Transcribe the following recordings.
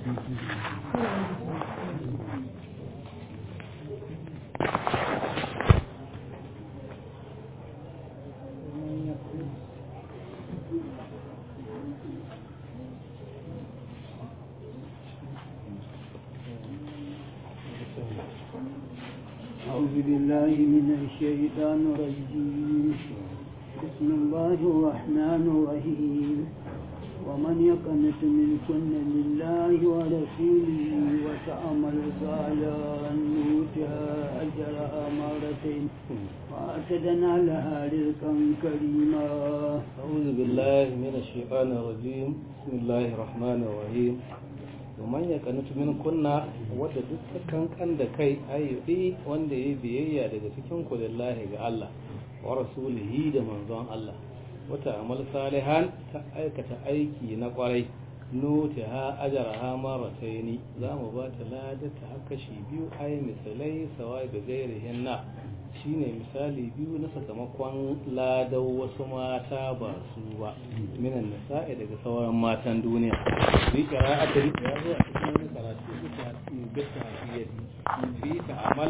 أعوذ بالله من الشيطان الرجيم بسم الله الرحمن الرحيم ومن يقنت منكن لله ورسوله وتعمل صالحا نؤتها أجرها مرتين وأعتدنا لها رزقا كريما أعوذ بالله من الشيطان الرجيم بسم الله الرحمن الرحيم ومن يقنت منكن wadda duk ta kankan da kai ayyubi wanda ya biyayya daga cikin ku lillahi ga Allah wa rasulihi da manzon Allah wata amal salihan ta aikata aiki na kwarai nuti ha ajara ha marataini za mu ba ta lada ta haka shi biyu ai misalai sawai da gairihin na shine misali biyu na sakamakon ladan wasu mata ba su ba minan nisa'i daga sauran matan duniya bi qira'ati ya zo a cikin wani karatu bisa bisa hafiyati bi ta amal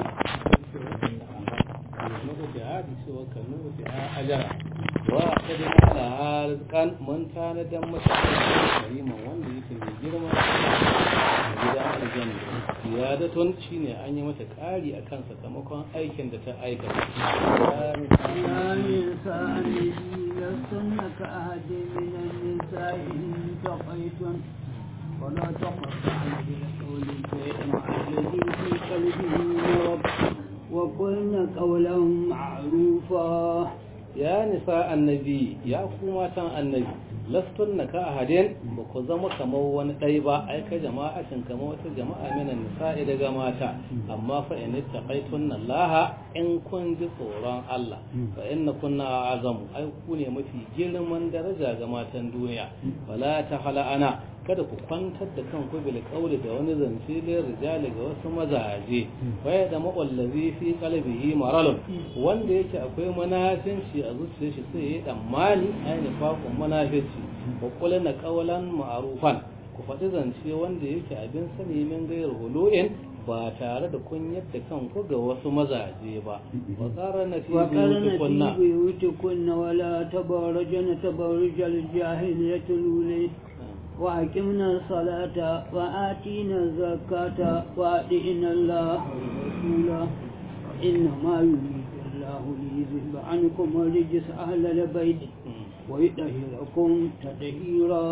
nuhu da hadi cewa ka nuhu da ajara wa kadin ala halkan mun tanadan mata kariman wanda yake mai girma gida aljanna ziyadatun shine an yi mata ƙari akan sakamakon aikin da ta aikata يا نساء النبي لستن كأحد من النساء إن تقيتن ولا تقطعن بالقول فيطمع الذي في قلبه مرض وقلن قولا معروفا ya nisa annabi ya ku matan annabi lastun na ka ahadin ba ku zama kamar wani ɗai ba ai ka jama'atin kamar wata jama'a minan nisa'i daga mata amma fa in taqaitun Allah in kun ji tsoron Allah fa inna kunna azamu ai ku ne mafi girman daraja ga matan duniya wala ta ana kada ku kwantar da kanku bil qawli da wani zance lil rijali ga wasu mazaje waya da mawallazi fi qalbihi maralun wanda yake akwai manafinci a zuciyar shi sai ya tsammani aini fakun manafinci wa qulna qawlan ma'rufan ku faɗi zance wanda yake abin sani min gairu hulu'in ba tare da kun yadda kanku ga wasu mazaje ba wa qarana fi وقرن buyutikunna في بيوتكن ولا تبرجن تبرج الجاهلية الأولى وأقمنا الصلاة وآتينا الزكاة وأطعنا الله ورسوله إنما يريد الله ليذهب عنكم الرجس أهل البيت ويطهركم تطهيرا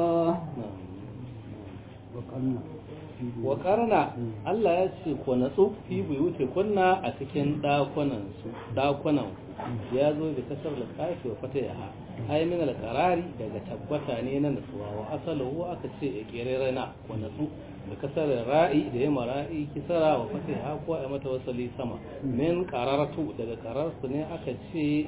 وقرن wa karna Allah ya ce ku natsu fi buyuti kunna a cikin dakunan su dakunan ku ya zo da kasar da kafi wa fata yaha ai min al-qarari daga tabbata ne na natsuwa wa asaluhu aka ce ya kirerana ku natsu da kasar ra'i da ya mara'i kisara wa fata yaha ko ai mata wasali sama min qararatu daga qararsu ne aka ce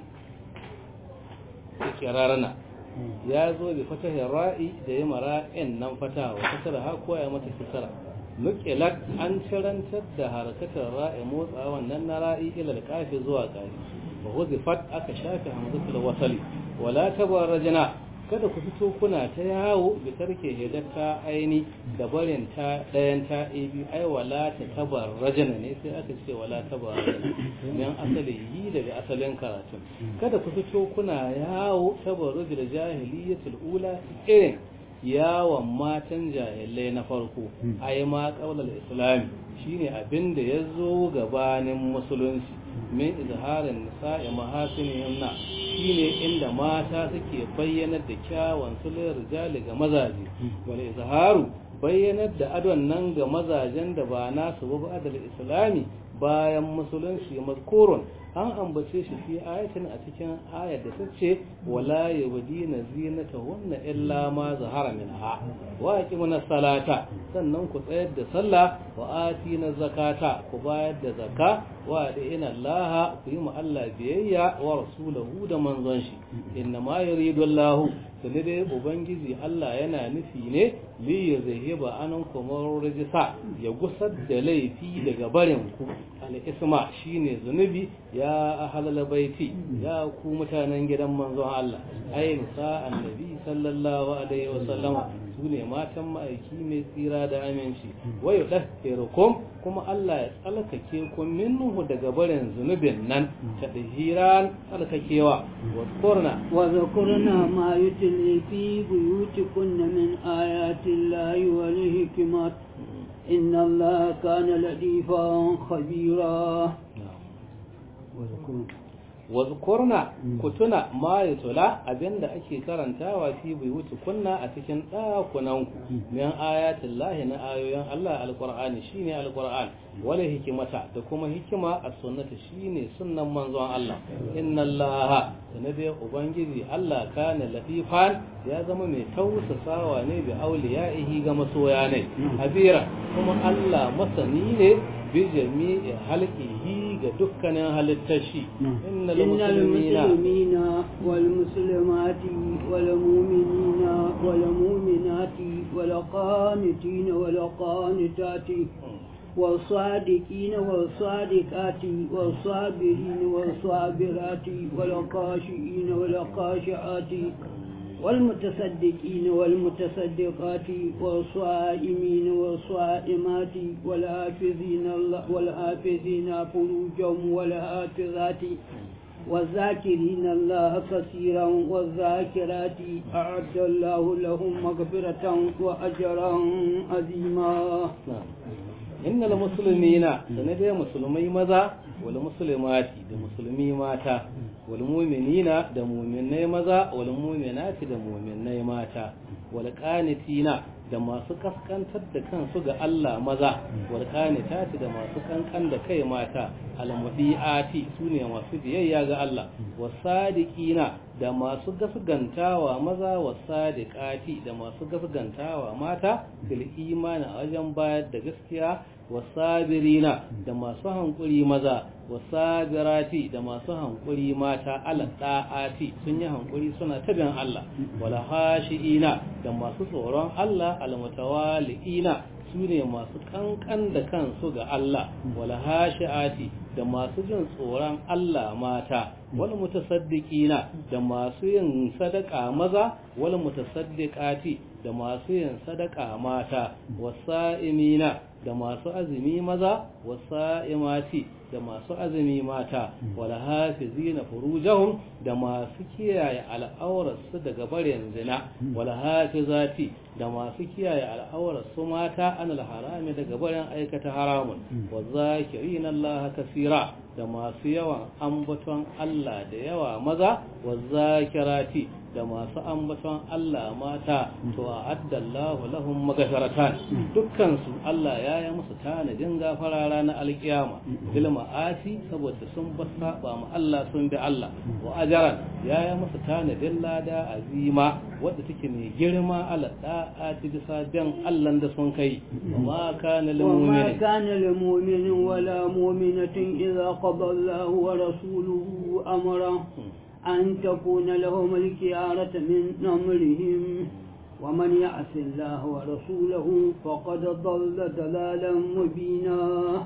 kirarana ya zo bi fatahin ra'i da ya mara'in nan fata wa kasar ha ko ya mata kisara nukilat an cirantar da harkatar ra'i motsa wannan na ra'i ila kafi zuwa kafi wa huzifat aka shafe hamzatul wasali wala tabarrajna kada ku fito kuna ta yawo bi tarke hidatta aini da barin ta dayan ta ibi ai wala ta tabarrajna ne sai aka ce wala tabarrajna dan asali yi daga asalin karatun kada ku fito kuna yawo tabarrujul jahiliyatul ula irin yawon matan jahilai na farko ai ma qaulal islami shine abin da ya zo gabanin musulunci min izharin nisa'i mahasinihim na shine inda mata suke bayyanar da kyawun sulul rijali ga mazaje wal izharu bayyanar da adon nan ga mazajen da ba nasu ba adal islami bayan musulunci mazkurun an ambace shi fi ayatin a cikin ayar da tace wala yabdina zinatahunna illa ma zahara minha wa aqimuna salata sannan ku tsayar da sallah wa atina zakata ku bayar da zakka wa ina Allah ku yi mu Allah biyayya wa rasulahu da manzon shi inna ma yuridu Allah sai dai ubangiji Allah yana nufi ne li yuzhiba ankum rijsa ya gusar da laifi daga barin ku al-isma shine zunubi ya ahlal baiti ya ku mutanen gidan manzon Allah ai nisa annabi sallallahu alaihi wa sallama su ne matan ma'aiki mai tsira da aminci wayo ɗahkirukum kuma Allah ya tsalkake ku minhu daga barin zunubin nan ta hiran tsalkakewa wa kurna wa zakurna ma yutli fi buyutikunna min ayati llahi wal hikmat inna allaha kana latifan khabira wazkurna ku tuna ma yutula abinda ake karantawa fi buyuti kunna a cikin ɗakunan ku min ayatin lahi na ayoyin Allah alqur'ani shine alqur'an wala hikimata da kuma hikima a sunnata shine sunnan manzon Allah inna Allah sanade ubangiji Allah kana latifan ya zama mai tausasawa ne bi auliya'ihi ga masoya ne habira kuma Allah masani ne bi jami'i halqihi ga dukkanin halittar shi innal muslimina wal muslimati wal mu'minina wal mu'minati wal qanitina wal qanitati والصادقين والصادقات والصابرين والصابرات والخاشعين والخاشعات والمتصدقين والمتصدقات والصائمين والصائمات والحافظين والحافظين فروجهم والحافظات والذاكرين الله كثيرا والذاكرات أعد الله لهم مغفرة وأجرا عظيما innal muslimina sanadai musulmai maza wal muslimati da musulmi mata wal mu'minina da mu'minai maza wal mu'minati da mu'minai mata wal qanitina da masu kaskantar da kansu ga Allah maza wal qanitati da masu kankan da kai mata al mudiati sune masu biyayya ga Allah wasadiqina da masu gasgantawa maza wasadiqati da masu gasgantawa mata bil imani a wajen bayar da gaskiya wasabirina da masu hankuri maza wasabirati da masu hankuri mata ala da'ati sun yi hankuri suna tabin Allah wala hashiina da masu tsoron Allah almutawaliina su ne masu kankan da kansu ga Allah wala hashiati da masu jin tsoron Allah mata wal mutasaddiqina da masu yin sadaka maza wal mutasaddiqati da masu yin sadaka mata wasa'imina da masu azumi maza wasa'imati da masu azumi mata wala hafizina furujahum da masu kiyaye al'aurarsu daga barin zina wala hafizati da masu kiyaye al'aurarsu mata anil harami daga barin aikata haramun wa zakirina Allah kasira da masu yawan ambaton Allah da yawa maza wa zakirati da masu ambaton Allah mata to addallahu lahum maghfiratan dukkan su Allah ya yi musu tanadin gafara ranar alkiyama bil ma'asi saboda sun ba saba ma Allah sun bi Allah wa ajran ya yi musu tanadin lada azima wadda take mai girma ala da'ati bisa bin Allah da sun kai wa ma kana lil وما mu'minin كان لمؤمن ولا مؤمنة إذا قضى الله ورسوله أمرا أن تكون لهم الكيارة من أمرهم ومن يعص الله ورسوله فقد ضل ضلالا مبينا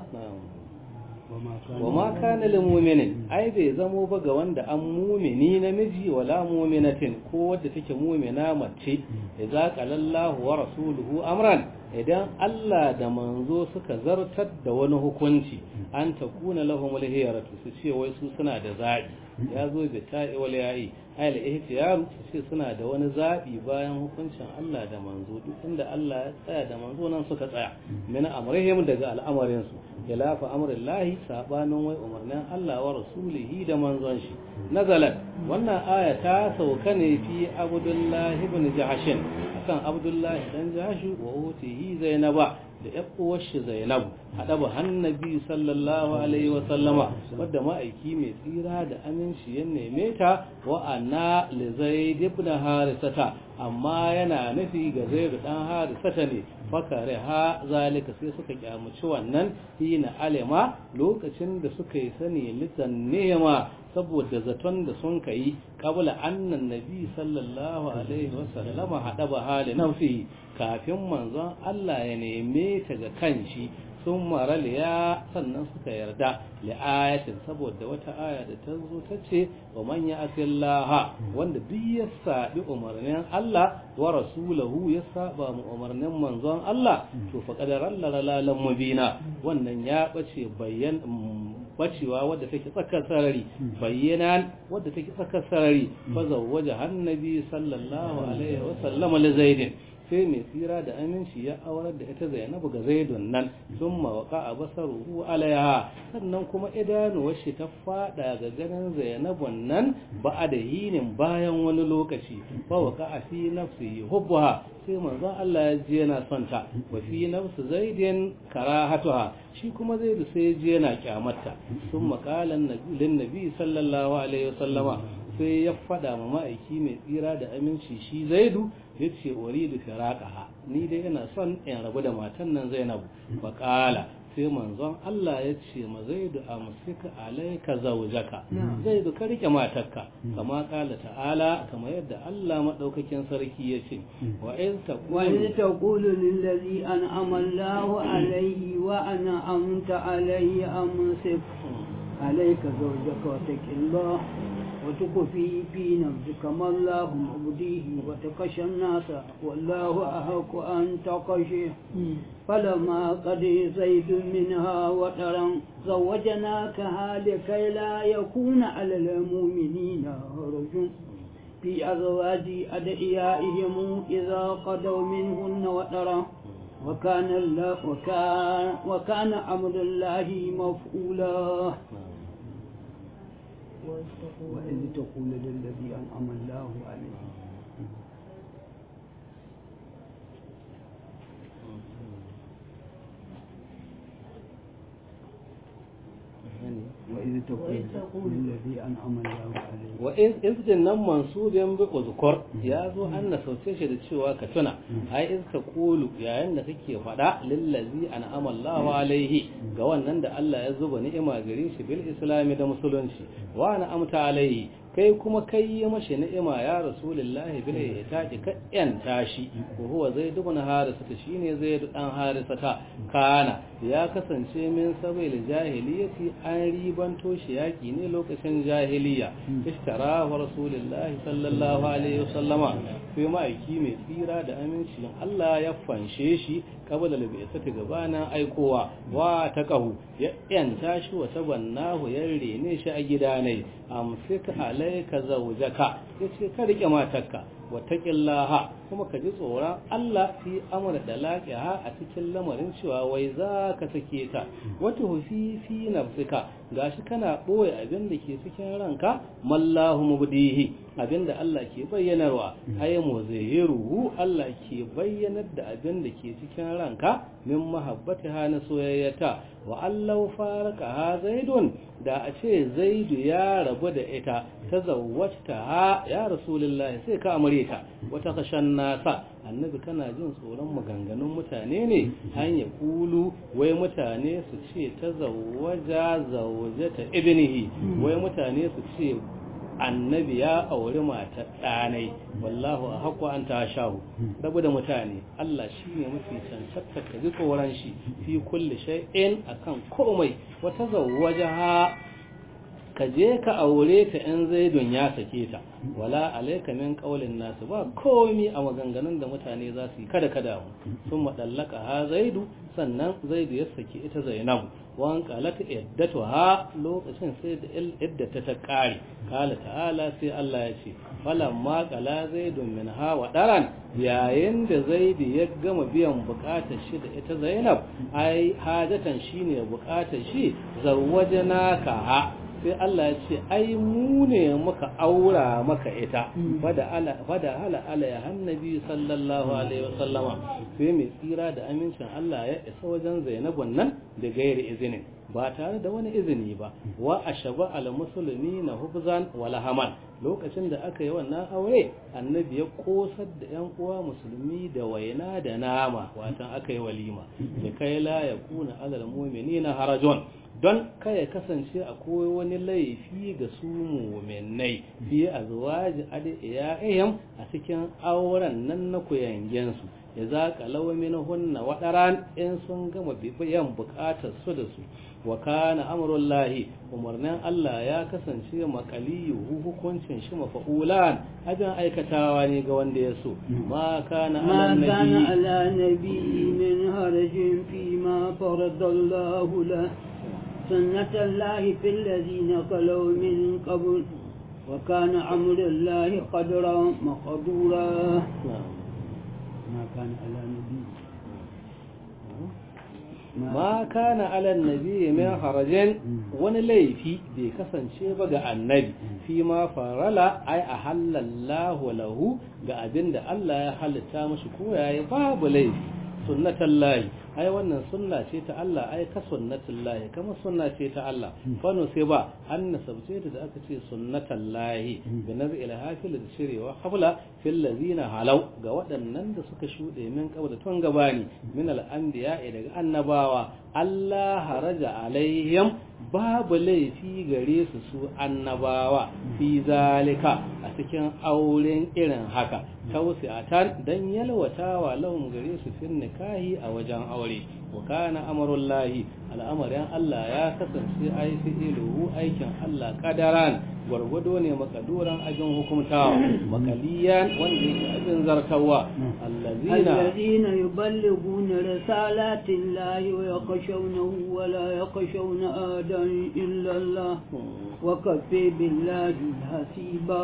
wa ma kana lil mu'minin ai bai zamo ba ga wanda an mumini namiji wala mu'minatin ko wadda take mu'mina mace idza qalallahu wa rasuluhu amran idan Allah da manzo suka zartar da wani hukunci an takuna lahum al-hiyaratu su ce wai su suna da zabi ya zo bi ta'i wal ya'i ayal ihtiyaru su ce suna da wani zabi bayan hukuncin Allah da manzo duk inda Allah ya tsaya da manzo nan suka tsaya min amrihim daga al'amarin su khilafa amrillahi sabanin wai umarnin Allah wa rasulihi da manzon shi nazalat wannan aya ta sauka ne fi abdullahi ibn jahshin akan abdullahi dan jahshu wa utihi zainaba da uwar shi zainab hada ba hannabi sallallahu alaihi wa sallama wadda ma'aiki mai tsira da aminci ya neme ta wa anna li zaid ibn harisata amma yana nufi ga zaid dan harisata ne fakare ha zalika sai suka kyamuci wannan hina alima lokacin da suka yi sani litan nema saboda zaton da sun kai kabla annan nabi sallallahu alaihi wasallama hada ba hali nafsi kafin manzon Allah ya neme ta ga kanshi sun maraliya sannan suka yarda li'ayatin saboda wata aya da ta zo ta ce wa man ya asillaha wanda duk ya sabi umarnin Allah wa rasulahu ya saba mu umarnin manzon Allah to fa qadaran lalalan mubina wannan ya bace bayyan bacewa wadda take tsakar sarari bayyanan wadda take tsakar sarari fa zawwaja annabi sallallahu alaihi wa sallama li zaidin sai mai tsira da aminci ya aurar da ita zainabu ga zaidun nan sun mawaka a basaruhu alaiha sannan kuma idanuwar shi ta fada ga ganin zainabun nan ba a da hinin bayan wani lokaci ba waka a fi nafsi hubbuha sai manzon Allah ya ji yana son ta wa fi nafsi zaidin karahatuha shi kuma zaidu sai ya ji yana kyamarta sun makalan lin nabi sallallahu alaihi wasallama sai ya fada ma ma'aiki mai tsira da aminci shi zaidu ya ce uridu firaqaha ni dai ina son in rabu da matan nan Zainabu faqala sai manzon Allah ya ce ma zaidu amsika alayka zawjaka zaidu ka rike matarka kama kala ta'ala kama yadda Allah madaukakin sarki ya ce wa in wa in taqulu lil ladhi an'ama Allahu alayhi wa ana amta alayhi amsik alayka zawjaka wa taqillah وتخفي في نفسك ما الله مبديه وتخشى الناس والله أحق أن تخشيه فلما قضي زيد منها وترا زوجناكها لكي لا يكون على المؤمنين حرج في أزواج أدعيائهم إذا قضوا منهن وترا وكان الله وكان, وكان أمر الله مفعولا وإذ تقول للذي أنعم الله عليه وإذ تقول للذي أنعم الله عليه وإذ إذ جنن منصوب bi uzkur ya zo an na sauce shi da cewa ka tuna ai iz ka qulu yayin da kake faɗa lillazi an'ama Allahu alaihi ga wannan da Allah ya zuba ni'ima gare shi bil islami da musulunci wa ana amta alaihi kai kuma kai yi mashi ni'ima ya rasulullahi bil itaqi ka yanta shi ko huwa zaid ibn harisata shine zaid dan harisata kana ya kasance min sabil jahiliyati an ribanto shi yaki ne lokacin jahiliya ishtara wa rasulullahi sallallahu alaihi wasallama sai ma'aiki mai tsira da aminci Allah ya fanshe shi kabala labisati gabanin aikowa wa ta kahu ya yanta shi wa tabannahu ya rene shi a gida ne amsika alaika zawjaka yace ka rike matarka wattaqillaha kuma ka ji tsoron Allah fi amra da laqiha a cikin lamarin cewa wai za ka sake ta wata hufi fi nafsika gashi kana boye abin da ke cikin ranka mallahu mubdihi abin da Allah ke bayyanarwa ay muzahiruhu Allah ke bayyanar da abin da ke cikin ranka min mahabbatiha na soyayyata wa allahu faraka ha zaidun da a ce zaidu ya rabu da ita ta zawwata ha ya rasulullahi sai ka amure ta wata kashan nasa annabi kana jin tsoron maganganun mutane ne an ya kulu wai mutane su ce ta zawwaja zawjata ibnihi wai mutane su ce annabi ya auri matar ɗanai wallahu a haku an ta shahu rabu da mutane Allah shi ne mafi cancanta ka ji tsoron shi fi kulle shay'in akan komai wata zawwaja ha ka je ka aure ta in zaidun ya sake ta wala alaika min qaulin nasu ba komi a maganganun da mutane za su yi kada kada mu sun madallaka ha zaidu sannan zaidu ya saki ita zainabu wan qalat iddatuha lokacin sai da iddata ta kare kala ta'ala sai Allah ya ce falamma qala zaidun min ha wa daran yayin da zaidu ya gama biyan bukatar shi da ita zainab ai hajatan shine bukatar shi zawwajnaka ha sai Allah ya ce ai mu ne muka aura maka ita fada ala fada ala ala ya annabi sallallahu alaihi wasallama sai mai tsira da amincin Allah ya isa wajen Zainabun nan da gairi izinin ba tare da wani izini ba wa ashaba al muslimina hubzan wala haman lokacin da aka yi wannan aure annabi ya kosar da yan uwa musulmi da waina da nama watan aka yi walima da kai la yakuna alal mu'minina harajun don ya kasance akwai wani laifi ga su muminai fiye a zuwaji adiyayen a cikin auren nan na kuyangensu ya zaƙa lawamin hunna waɗaran in sun gama bibiyan buƙatar su da su wa kana amrul lahi umarnin Allah ya kasance makaliyu hukuncin shi mafa'ulan abin aikatawa ne ga wanda ya so ma kana ما ala كان nabi على نبي من هرج فيما فرض الله له سنة الله في الذين خلوا من قبل وكان أمر الله قدرا مقدورا ما كان على نبي ma kana ala nabi min harajin wani laifi bai kasance ba ga annabi fi ma farala ai a halallahu lahu ga abinda Allah ya halitta mashi ko yayi babu laifi sunnatullahi ai wannan sunna ce ta Allah ai ka sunnatullahi kama sunna ce ta Allah fano sai ba an nasabce ta da aka ce sunnatullahi bi nazil hafil da shirewa hafla fil ladina halau ga waɗannan da suka shuɗe min kabda tun gabani min al anbiya daga annabawa Allah haraja alaihim babu laifi gare su su annabawa fi zalika a cikin auren irin haka tausi'atan dan yalwatawa lahum gare su fin nikahi a wajen aure wa kana amrullahi al'amarin Allah ya kasance ai fi'iluhu aikin Allah kadaran gwargwado ne makaduran abin hukumtawa makaliyan wanda yake abin zartawa allazina الذين يبلغون رسالات الله ويخشونه ولا يخشون آدا إلا الله وكفي بالله حسيبا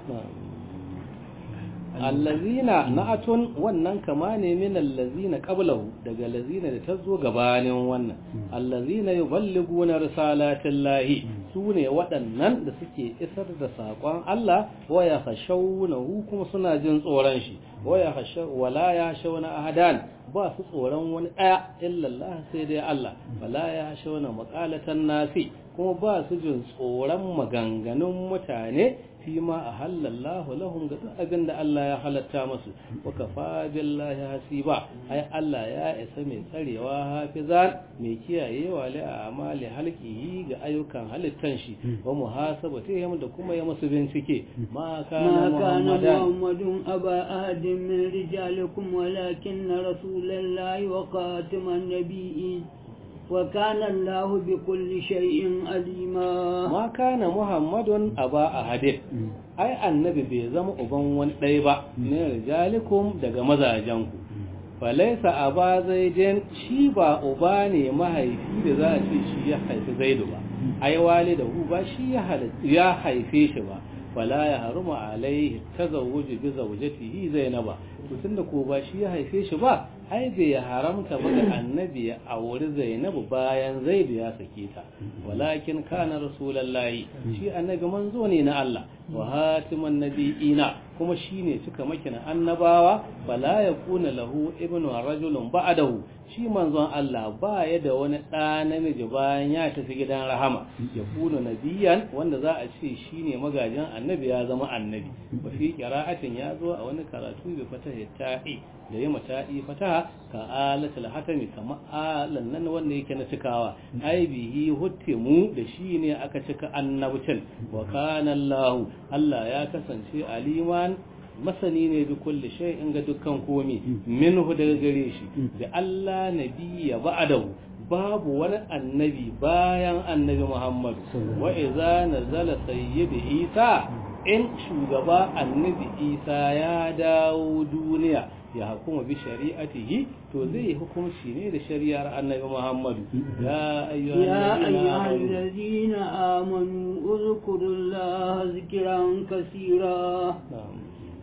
allazina na'atun wannan kama ne min allazina qablahu daga allazina da ta zo gabanin wannan allazina yuballiguna risalatillahi sune waɗannan da suke isar da sakon Allah wa ya khashawnahu kuma suna jin tsoron shi wa ya khashaw wala ya shawna ahadan ba su tsoron wani daya illa Allah sai dai Allah wala ya shawna maqalatan nasi kuma ba su jin tsoron maganganun mutane fi ma a halallahu lahum ga duk abin da Allah ya halatta masu wa kafa billahi hasiba ai Allah ya isa mai tsarewa hafizan mai kiyayewa li amali halqihi ga ayyukan halittan shi wa muhasabatihim da kuma ya musu bincike ma kana ما كان muhammadan محمد أبا أحد من رجالكم ولكن رسول الله وخاتم النبيين وكان الله بكل شيء عليما ma kana muhammadun aba ahadin ai annabi bai zama uban wani ɗaya ba ne rijalikum daga mazajenku falaisa aba zaidin shi ba uba ne mahaifi da za a ce shi ya haifi zaidu ba ai walidahu ba shi ya hal- ya haife shi ba fala ya haruma alaihi tazawuju bi zawjatihi zainaba to tunda ko ba shi ya haife shi ba ai bai haramta ba ga annabi ya auri zainabu bayan zaidu ya sake ta walakin kana rasulullahi shi annabi manzo ne na Allah wa hatiman nabiyina kuma shine cika makina annabawa fala yakuna lahu ibnu rajulun ba'dahu shi manzon Allah ba ya da wani ɗa namiji bayan ya tafi gidan rahama ya kuna nabiyan wanda za a ce shine magajin annabi ya zama annabi ba fi qira'atin ya zo a wani karatu bi fatahi ta'i da yi mata'i fataha ka alatul hatami kama alan nan wanda yake na cikawa ai bihi huttimu da shi ne aka cika annabcin wa kana Allah Allah ya kasance aliman masani ne bi kulli shay'in ga dukkan komi minhu daga gare shi da Allah nabiyya ba'dahu babu wani annabi bayan annabi Muhammad wa idza nazala sayyid Isa in shugaba annabi Isa ya dawo duniya ya hukuma bi shari'atihi to zai yi hukunci ne da shari'ar annabi Muhammad ya ayyuhal يا ladina أيها amanu الذين آمنوا اذكروا الله ذكرا كثيرا Na'am.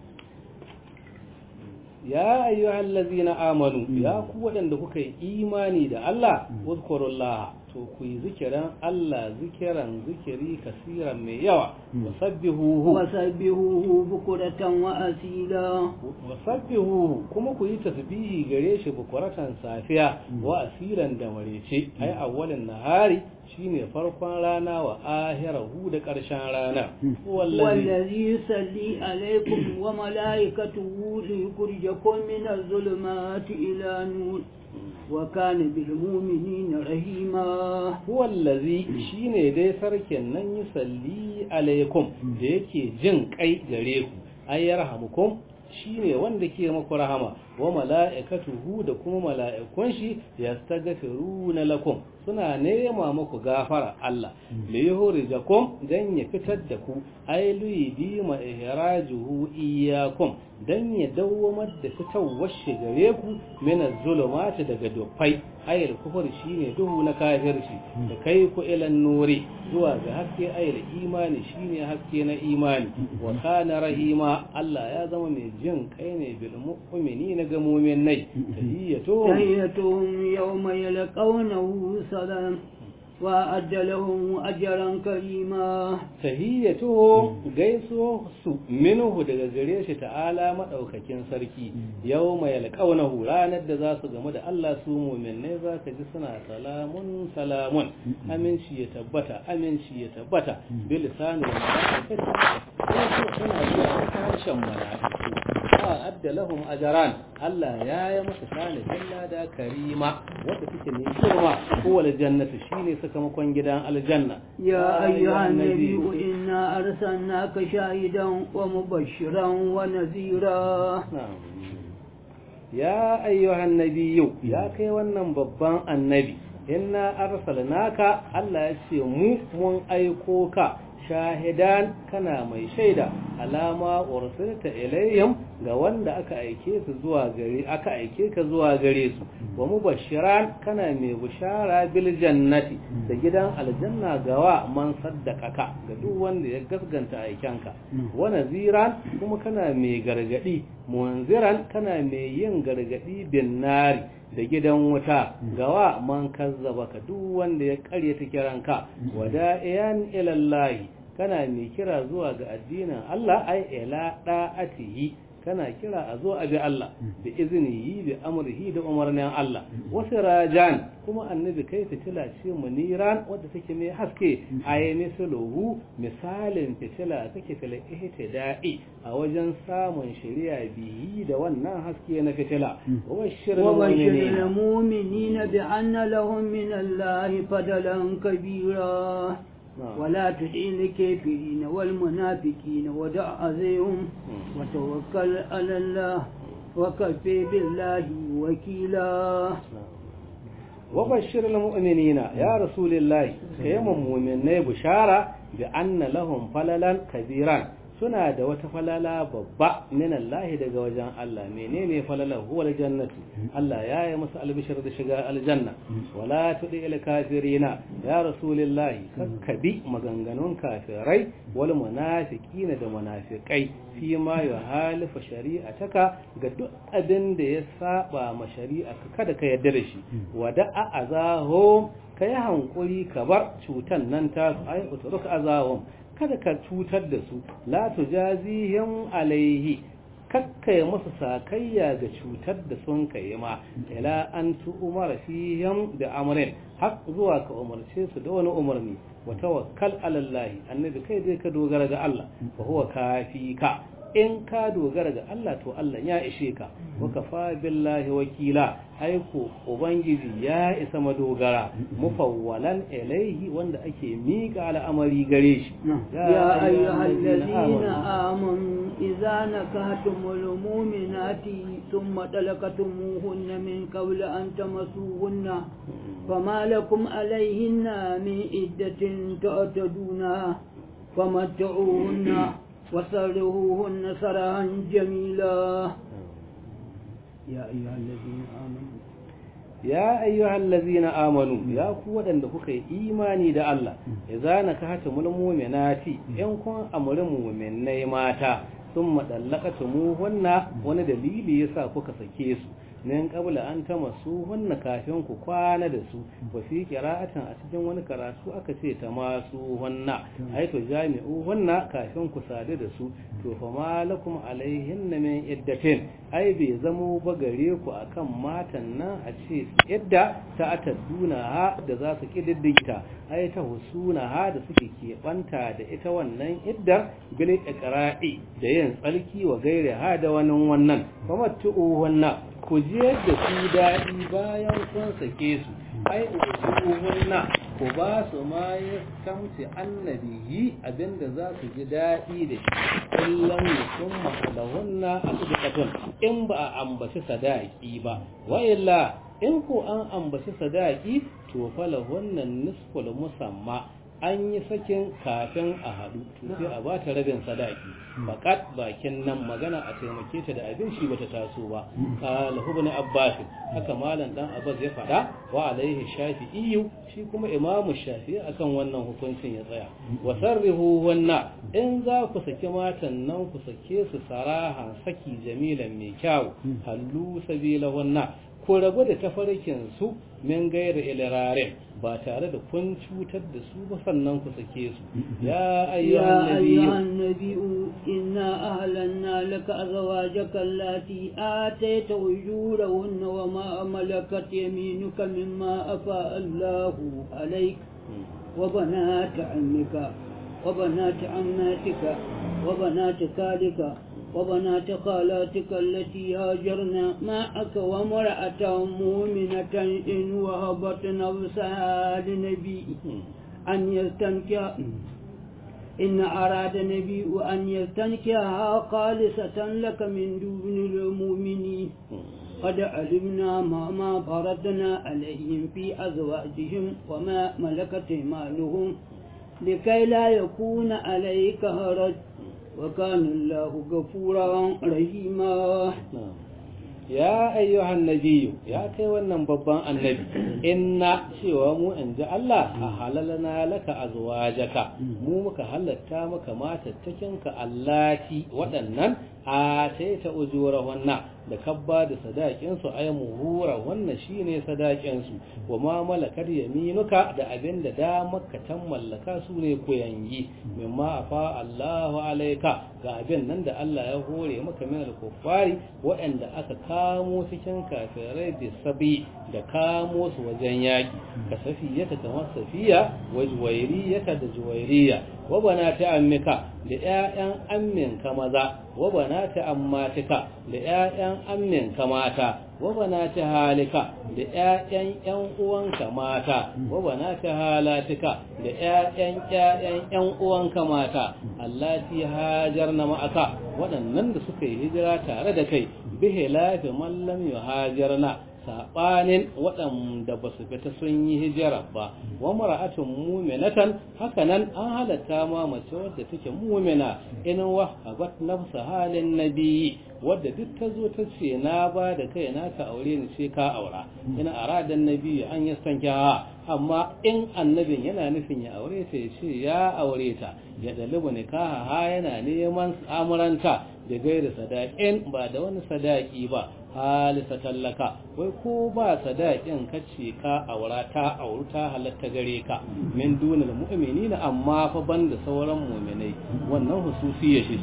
ya ayyuhal ladzina amanu ya ku waɗanda kuka yi imani da Allah uzkurullah to ku yi zikiran Allah zikiran zikiri kasiran mai yawa wasabbihuhu وسبحوه بكرة وأسيلا wasabbihuhu kuma ku yi tasbihi gare shi bukuratan safiya wa asiran da marece ai awwalin nahari shine farkon rana wa ahirahu da ƙarshen rana wallazi والذي يصلي عليكم وملائكته ليخرجكم من الظلمات إلى نور وكان بالمؤمنين رحيما wallazi shine dai sarkin nan yi salli alaikum da yake jin kai gare ku ay yarhamukum shine wanda ke muku rahama wa mala'ikatuhu da kuma mala'ikun shi yastaghfiruna lakum suna nema muku gafara Allah li yuhrijakum dan ya fitar da ku ay li ma ihrajuhu iyyakum dan ya dawwamar da fitawar shi gare ku min az-zulumati daga dufai ayil kufur shine duhu na kafirci da kai ku ilan nuri zuwa ga haske ayil imani shine haske na imani wa kana rahima Allah ya zama mai jin kai ne bil mu'minina ga mu'minai tahiyyatuhum tahiyyatuhum yawma yalqawnahu salam وأعد لهم أجرا كريما tahiyyatuhum gaiso su minhu daga gare shi ta'ala madaukakin sarki yawma yalqawnahu ranar da za su gamu da Allah su mu'minai za ka ji suna salamun salamun aminci ya tabbata aminci ya tabbata bil lisani wa malaikati suna zuwa harshen malaiku adda lahum ajran Allah ya yi masa salihin lada karima wanda suke ne girma kowane jannatu shine sakamakon gidan aljanna يا أيها النبي إنا أرسلناك شاهدا ومبشرا ونذيرا ya ayyuhan nabiyyu ya kai wannan babban annabi inna arsalnaka Allah ya ce mu mun aiko ka shahidan kana mai shaida alama ursilta ilayhim ga wanda aka aike su zuwa gare aka aike ka zuwa gare su wa mubashiran kana mai bushara bil jannati da gidan aljanna gawa man saddaqaka ga duk wanda ya gaskanta aikenka wa naziran kuma kana mai gargadi munziran kana mai yin gargadi bin nari da gidan wuta gawa man kazzaba ka duk wanda ya karyata kiranka wada'iyan ilallahi kana mai kira zuwa ga addinin Allah ai ila da'atihi kana kira a zo a bi Allah da izini bi amrihi da umarnin Allah wasu rajan kuma annabi kai fitila ce muniran wadda take mai haske ayi misaluhu misalin fitila take fil ihtida'i a wajen samun shari'a bihi da wannan haske na fitila wa وبشر المؤمنين بأن لهم من الله فضلا كبيرا ولا تطع الكافرين والمنافقين ودع أذيهم وتوكل على الله وكفي بالله وكيلا وبشر المؤمنين يا رسول الله كيما مؤمنين بشارة بأن لهم فللا كبيرا suna da wata falala babba min Allah daga wajen Allah menene falalar huwa aljannatu Allah ya yi masa albishir da shiga aljanna wala tudi il kafirina ya rasulullahi kakkabi maganganun kafirai wal munafiqina da munafiqai fi ma yuhalifu shari'ataka ga duk abin da ya saba ma shari'a kada ka yarda da shi wada azahum kai hankuri ka bar cutan nan ta ai utruk azahum kada ka cutar da su la tujazihim alaihi kakkai musu sakayya ga cutar da sun kai ma ila an tu umara fihim da amrin har zuwa ka umarce su da wani umarni wa tawakkal ala Allah annabi kai dai ka dogara ga Allah wa huwa kafika in ka dogara ga Allah to Allah ya ishe ka wa kafa billahi wakila aiko ubangiji ya isa madogara mufawwalan ilaihi wanda ake mika al'amari gare shi ya ayyuhal ladina amanu idza nakahtumul mu'minati thumma talaqtumuhunna min qabli an tamassuhunna fama lakum alayhinna min iddatin ta'taduna famattu'uhunna وسرهوهن سرها جميلا يا أيها الذين آمنوا ya ayyuhal ladzina amanu ya ku wadanda kuka yi imani da Allah idza nakahatumul mu'minati in kun amuri mu'minai mata sun madallaqatumu hunna wani dalili yasa kuka sake su min qabla an tamasu hunna kafin ku kwana da su wa fi qira'atin a cikin wani karatu aka ce ta masu hunna ai to jami'u hunna kafin ku sadu da su to fa malakum alaihinna min iddatin ai bai zamo ba gare ku akan matan nan a ce idda ta ataduna ha da za su kididdigita ai ta husuna ha da suke keɓanta da ita wannan iddar bil iqra'i da yin tsalki wa gaire ha da wannan wannan fa matu'u wannan ku je da su daɗi bayan kun sake su ai ujuhunna ku ba su ma ya kamce annabiyi abinda za su ji daɗi da shi illan mutum mahalahunna a sidikatun in ba a ambaci sadaki ba wa illa in ko an ambaci sadaki to falahunnan nisful musamma an yi sakin kafin a haɗu to sai a ba ta rabin sadaki fakat bakin nan magana a taimake ta da abin shi bata taso ba qala ibn abbas haka malam dan abbas ya faɗa wa alaihi shafi'i shi kuma imamu shafi'i akan wannan hukuncin ya tsaya wa sarrihu wanna in za ku saki matan nan ku sake su sarahan saki jamilan mai kyau hallu sabila wanna ko rabu da tafarkin su min gaira ilirarin ba tare da kun cutar da su ba sannan ku sake su ya ayyuhan nabiyyu inna ahlanna laka azwajaka allati atayta ujurahunna wa ma malakat yaminuka mimma afa Allahu alayk wa banat ammika wa banat ammatika wa banat khalika وبنات خالاتك التي هاجرن معك وامرأة مؤمنة إن وهبت نفسها لنبي أن يستنكح إن أراد النبي أن يستنكحها خالصة لك من دون المؤمنين قد علمنا ما ما فرضنا عليهم في أزواجهم وما ملكت مالهم لكي لا يكون عليك هرج وكان الله غفورا رحيما ya ayyuhan nabiyyu ya kai wannan babban annabi inna cewa mu in ji Allah a halalana laka azwajaka mu muka halatta maka matattakinka allati waɗannan a taita ujura wannan da kabba da sadakin su ay muhura wannan shine sadakin su wa ma malakar yaminuka da abinda da maka tan mallaka su ne koyangi mimma afa Allahu alaika ga abin nan da Allah ya hore maka min al-kuffari waɗanda aka kamo cikin kafirai da sabi da kamo su wajen yaki ka safiyata kamar safiya wa juwairiyata da juwairiya wa banata ammika da ƴaƴan amminka maza wa banata ammatika da ƴaƴan amminka mata wa banata halika da ƴaƴan ƴan uwanka mata wa banata halatika da ƴaƴan ƴaƴan ƴan uwanka mata allati hajarna ma'aka waɗannan da suka yi hijira tare da kai bihi lafi man lam yuhajirna saɓanin waɗanda ba su fita sun yi hijira ba wa mara'atun muminatan hakanan an halatta ma mace wadda take mumina in wahabat nafsa halin nabiyyi wadda duk ta zo ta ce na ba da kai na ka aure ni sai ka aura ina aradan nabiyyi an yastanka amma in annabin yana nufin ya aure ta ya ce ya aure ta ya dalibu nikaha ha yana neman amuranta da gaira sadaƙin ba da wani sadaki ba halisa tallaka wai ko ba sadaƙin kace ka aura ta auru ta halatta gare ka min dunal mu'minina amma fa banda sauran mu'minai wannan hususi ya shi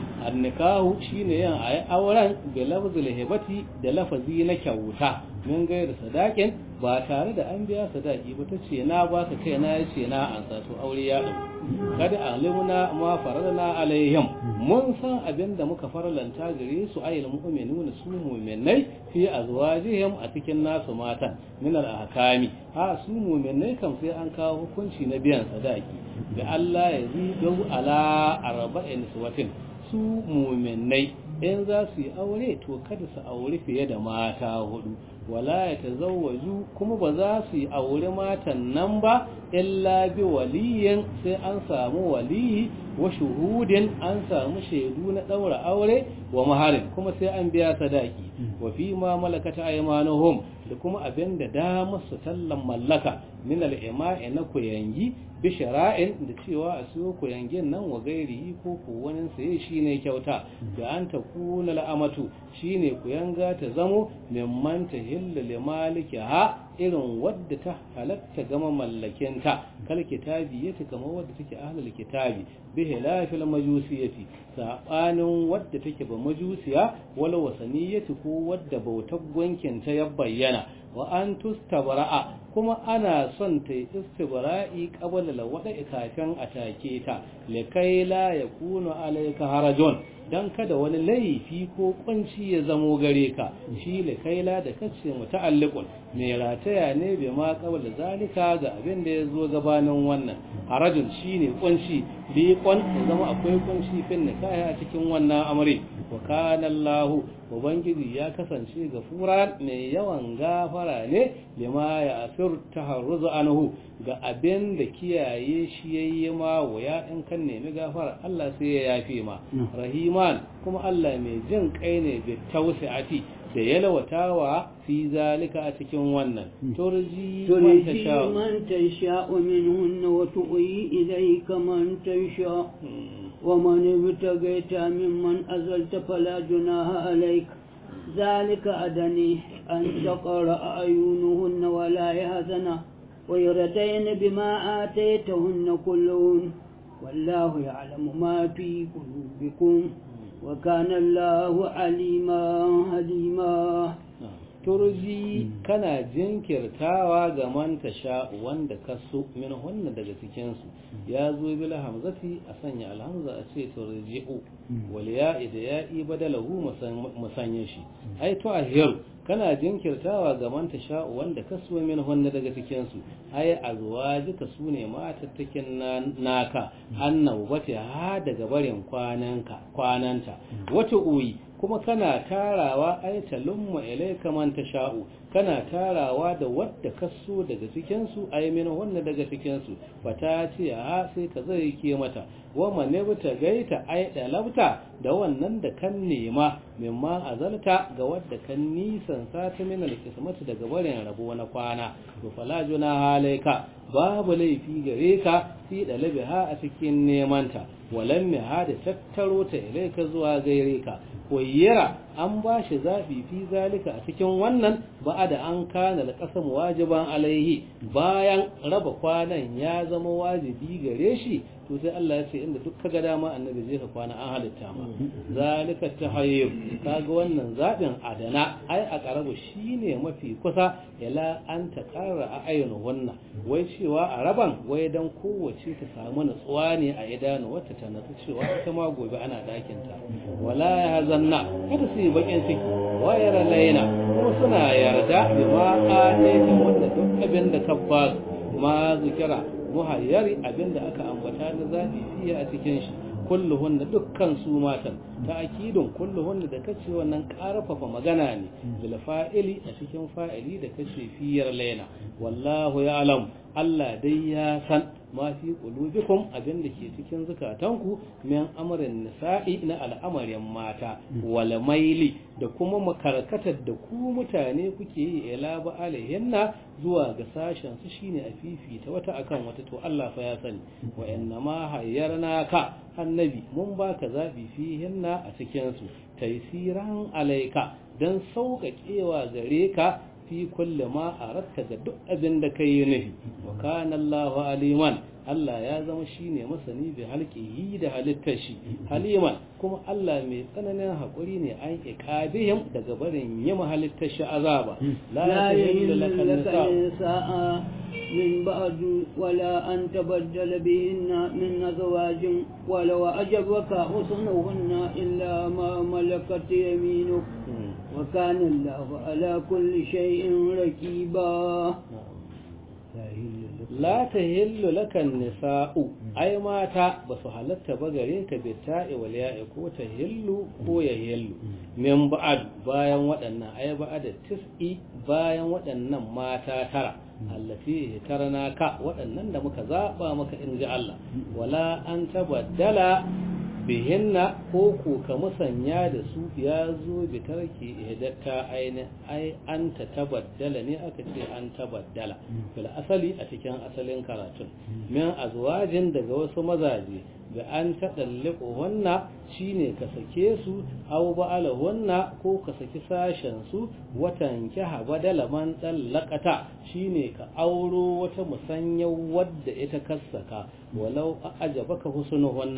annikahu shine yin ayi auren bi lafzul hibati da lafazi na kyauta min gaira sadaƙin ba tare da an biya sadaki ba ta ce na ba ka kai na ce na an to aure ya ɗau kada alimuna ma faradana alaihim mun san abin da muka faralanta gare su ayyul mu'minuna su mu'minai fi azwajihim a cikin nasu matan min al ahkami ha su mu'minai kam sai an kawo hukunci na biyan sadaki da Allah ya zidu ala arba'in suwatin su mu'minai in za su yi aure to kada su aure fiye da mata hudu wala ya tazawwaju kuma ba za su yi aure matan nan ba illa bi waliyin sai an samu waliyi wa shuhudin an samu shaidu na daura aure wa maharin kuma sai an biya sadaki wa fi ma malakata aymanuhum da kuma abin da damar su tallan mallaka min al-ima'i na kuyangi bi shara'in da cewa a siyo kuyangin nan wa gairi ko ko wani saye shine kyauta da an ta kula al'amatu shine kuyanga ta zamo mimman ta hilla li ha irin wadda ta halatta gama mallakinta kal kitabi yata kamar wadda take ahlul kitabi bi hilafil majusiyati sabanin wadda take ba majusiya wala wasaniyati ko wadda bautar gwankin ta ya bayyana wa an tustabra'a kuma ana son ta yi istibra'i qabla lawada kafin a take ta likai la yakunu alayka harajun dan kada wani laifi ko kunci ya zamo gare ka shi likaila da kace muta'alliqun mai rataya ne bai ma qabla zalika ga abin da ya zo gabanin wannan harajun shine kunci bi kon zama akwai kunci fin nikahi a cikin wannan amri wa kana Allah ubangiji ya kasance gafura mai yawan gafara ne lima ya asir taharruzu anhu ga abin da kiyaye shi yayi ma waya in kan nemi gafara Allah sai ya yafe ma rahiman kuma Allah mai jin kai ne bi tawsi'ati da yalwatawa fi zalika a cikin wannan turji man tasha man tasha minhun wa tu'i ilayka man tasha wa man ibtagaita mimman azalta fala junaha alayka ذلك أدني أن تقرأ أعينهن ولا يهزن ويرتين بما آتيتهن كلهن والله يعلم ما في قلوبكم وكان الله عليما حليما turji kana jinkirtawa ga man tasha wanda ka so min hunna daga cikin su ya zo bil hamzati a sanya alhamza a ce turji'u wal ya'i da ya'i badalahu musanya shi ai to ahir kana jinkirtawa ga man tasha wanda ka so min hunna daga cikin su ai azwajika sune matattakin naka annabu bata ha daga barin kwananka kwananta wata uyi kuma kana tarawa ai talumma ilayka man tasha'u kana tarawa da wadda ka so daga cikin su ai min wannan daga cikin su fata ce a sai ka zai ke mata wa man ta gaita ai dalabta da wannan da kan nema mimma azalta ga wadda kan nisan sata min alqismati daga barin rabo na kwana to fala juna halaika babu laifi gare ka fi dalabiha a cikin nemanta walan ha da tattaro ta ilaika zuwa gaire ka koyira an ba shi zaɓi fi zalika a cikin wannan ba da an kana da ƙasam wajiban alaihi bayan raba kwanan ya zama wajibi gare shi to sai Allah ya ce inda duk kaga dama annabi zai ka kwana an halitta ma zalika tahayyur kaga wannan zaɓin adana ai a karabu shine mafi kusa ila an ta ƙara a ayyana wannan wai cewa a raban wai dan kowace ta samu nutsuwa ne a idanu wata ta natsu cewa ita ma gobe ana ɗakin ta wala ya zanna kada su yi bakin ciki wayar laina kuma suna yarda bi ma ƙataita wanda duk abin da ka ba ma zikira muhayyari abin da aka ambata na zaɓi fiye a cikin shi kulluhunna dukkan su matan ta'kidun kulluhunna da kace wannan karfafa magana ne bil fa'ili a cikin fa'ili da kace fiyar laina wallahu ya'lam Allah dai ya san ma fi qulubikum abin da ke cikin zukatanku min amrin nisa'i na al'amarin mata wal maili da kuma makarkatar da ku mutane kuke yi ila ba alaihinna zuwa ga sashen su shine a fifita wata akan wata to Allah fa ya sani wa inna ma hayyarna ka annabi mun baka zabi fihinna a cikin su taysiran alaika dan sauƙaƙewa gare ka fi kulle ma aratta ga duk abin da kai nufi wa kana Allahu aliman Allah ya zama shine masani bi halqihi da halittar shi haliman kuma Allah mai tsananin hakuri ne an iqabihim daga barin yi halittar shi azaba la yahillu laka nisaa min ba'd wala an tabaddala bihinna min azwajin wala wa ajabaka husnuhunna illa ma malakat yaminuk وكان الله على كل شيء ركيبا لا تهل لك النساء أي ماتا بس حلت بغريك بالتاء والياء كو تهل كو يهل من بعد bayan waɗannan ai ba da tis'i bayan waɗannan mata tara allati tarana ka waɗannan da muka zaba maka in ji Allah wala an tabaddala bihinna ko ko ka musanya da su ya zo bi tarki ihdatta aini ai an ta tabaddala ne aka ce an tabaddala fil asali a cikin asalin karatun min azwajin daga wasu mazaje da an taɗalliƙo wanna shine ka sake su au ba'ala wanna ko ka saki sashen su watan kiha badala man tsallakata shine ka auro wata musanyar wadda ita kassaka walau ajabaka husnu wanna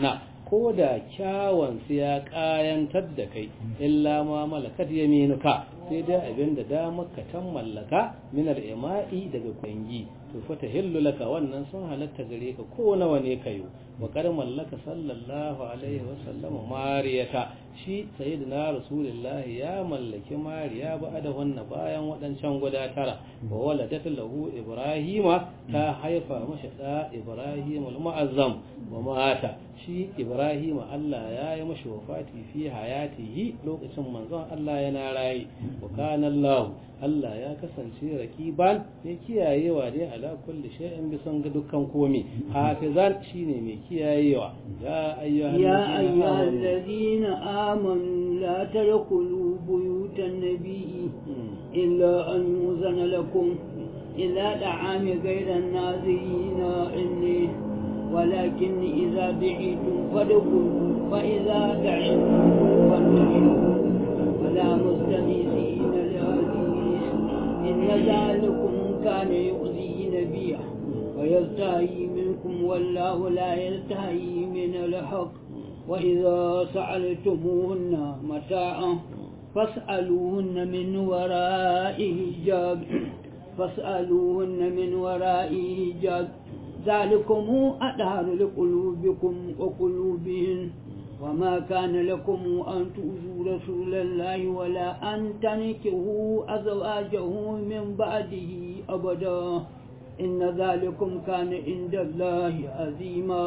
ko da kyawun su ya kayantar da kai illa ma malakat yaminuka sai dai abin da damar ka tan mallaka min al-ima'i daga kwangi to fa tahillu laka wannan sun halatta gare ka ko nawa ne kayo wa kar mallaka sallallahu alaihi wa sallam mariyata shi sayyidina rasulullah ya mallaki mariya ba da wannan bayan wadancan guda tara wa waladat lahu ibrahima ta haifa masa da ibrahim al-mu'azzam wa mata shi ibrahima Allah ya yi mashi wafati fi hayatihi lokacin manzon Allah yana rayi wa kana Allah Allah ya kasance rakiban mai kiyayewa ne ala kulli shay'in bisan ga dukkan komi hafizan shine mai kiyayewa ya ayyuhal يا أيها الذين آمنوا لا تدخلوا بيوت النبي إلا أن يؤذن لكم إلى طعام غير الناظرين إني ولكن إذا دعيتم فادخلوا فإذا دعيتم فانتشروا ولا مستميسين لحديث إن ذلكم كان يؤذي نبيه ويستحيي منكم والله لا يستحيي من الحق وإذا سألتموهن متاعا فاسألوهن من وراء حجاب فاسألوهن من وراء حجاب ذلكم أدهر لقلوبكم وقلوبهن وما كان لكم أن تؤذوا رسول الله ولا أن تنكهوا أزواجه من بعده أبدا إن ذلكم كان عند الله عظيما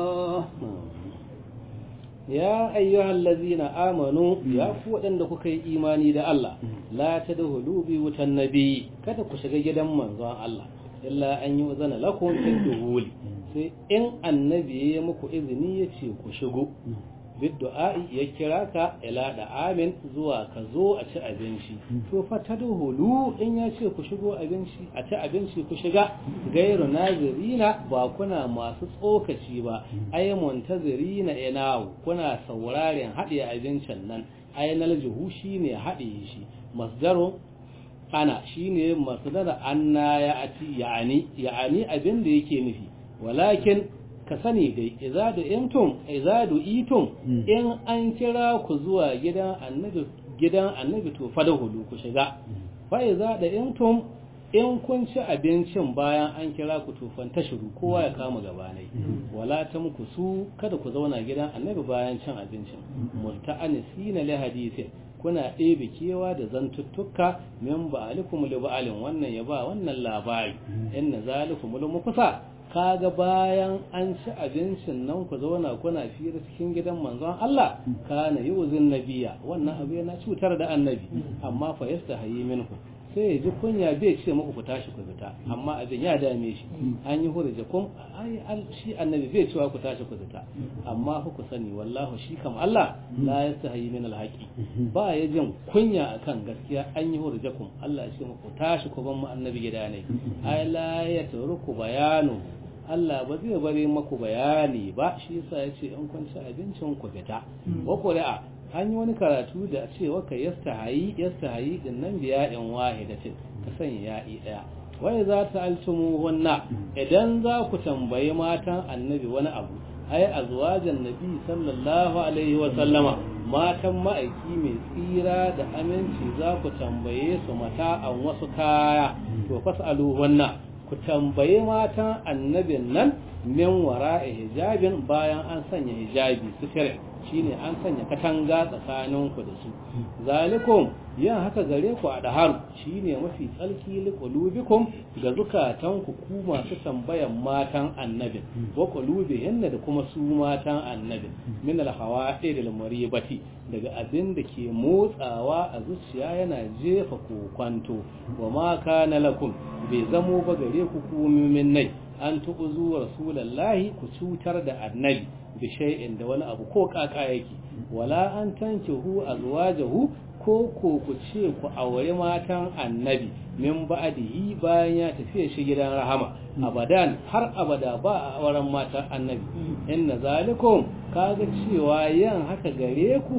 ya ayyuhal ladzina amanu ya ku waɗanda kuka yi imani da Allah la tadkhulu bi wutan nabi kada ku shiga gidan manzon Allah illa an yi uzana lakum fil duhuli sai in annabi ya muku izini ya ce ku shigo bid du'a'i ya kira ka ila da amin zuwa ka zo a ci abinci to fa tadkhulu in ya ce ku shigo abinci a ci abinci ku shiga gairu nazirina ba kuna masu tsokaci ba ay muntazirina inawu kuna sauraren haɗe abincin nan ainal juhu shine haɗe shi masdaru ana shine masdar anna ya ati yani yani abin da yake nufi walakin ka sani dai izadu imtum izadu itum in an kira ku zuwa gidan annabi gidan annabi to fadahulu ku shiga fa izada imtum in kun ci abincin bayan an kira ku tufan tashiru kowa ya kama gabanai wala tamku su kada ku zauna gidan annabi bayan cin abincin multa'anisina li hadithin kuna ɗebe kewa da zantuttuka min ba'alikum li ba'alin wannan ya ba wannan labari inna zalikum lu kusa kaga bayan an ci abincin nan ku zauna kuna fira cikin gidan manzon Allah kana yuzin nabiya wannan abu yana cutar da annabi amma fa yastahi minhu sai ya ji kunya bai ce muku ku tashi ku fita amma abin ya dame shi an yi hurja kun ai shi annabi bai cewa ku tashi ku fita amma ku sani wallahu shi kam Allah la yastahi min alhaqi ba ya jin kunya akan gaskiya an yi hurja kun Allah ya ce muku tashi ku ban mu annabi gida ne ai la yatruku bayanu Allah ba zai bari maku bayani ba shi yasa ya ce in kun ci abincin ku fita wa qur'a an yi wani karatu da cewa ka yastahayi yastahayi din nan biya in wahidatin ka sanya ya'i daya wai za ta altumu wanna idan za ku tambayi matan annabi wani abu ai azwajan nabi sallallahu alaihi wa sallama matan ma'aiki mai tsira da aminci za ku tambaye su mata an wasu kaya to fasalu wanna ku tambaye matan annabin nan min wara'i hijabin bayan an sanya hijabi sitire shine an sanya katanga tsakaninku da su zalikum yin haka gare ku a daharu shine mafi tsarki liqulubikum ga zukatanku ku masu tambayan matan annabin wa qulubihinna da kuma su matan annabin min alhawa'i da maribati daga abin da ke motsawa a zuciya yana jefa kokwanto wa ma kana lakum bai zamo ba gare ku ku nai an tu'uzu rasulallahi ku cutar da annabi bi shay'in da wani abu ko kaka yake wala an tankihu azwajahu ko ko ku ce ku aure matan annabi min ba'dihi bayan ya tafi shi gidan rahama abadan har abada ba a auren matan annabi inna zalikum kaga cewa yan haka gare ku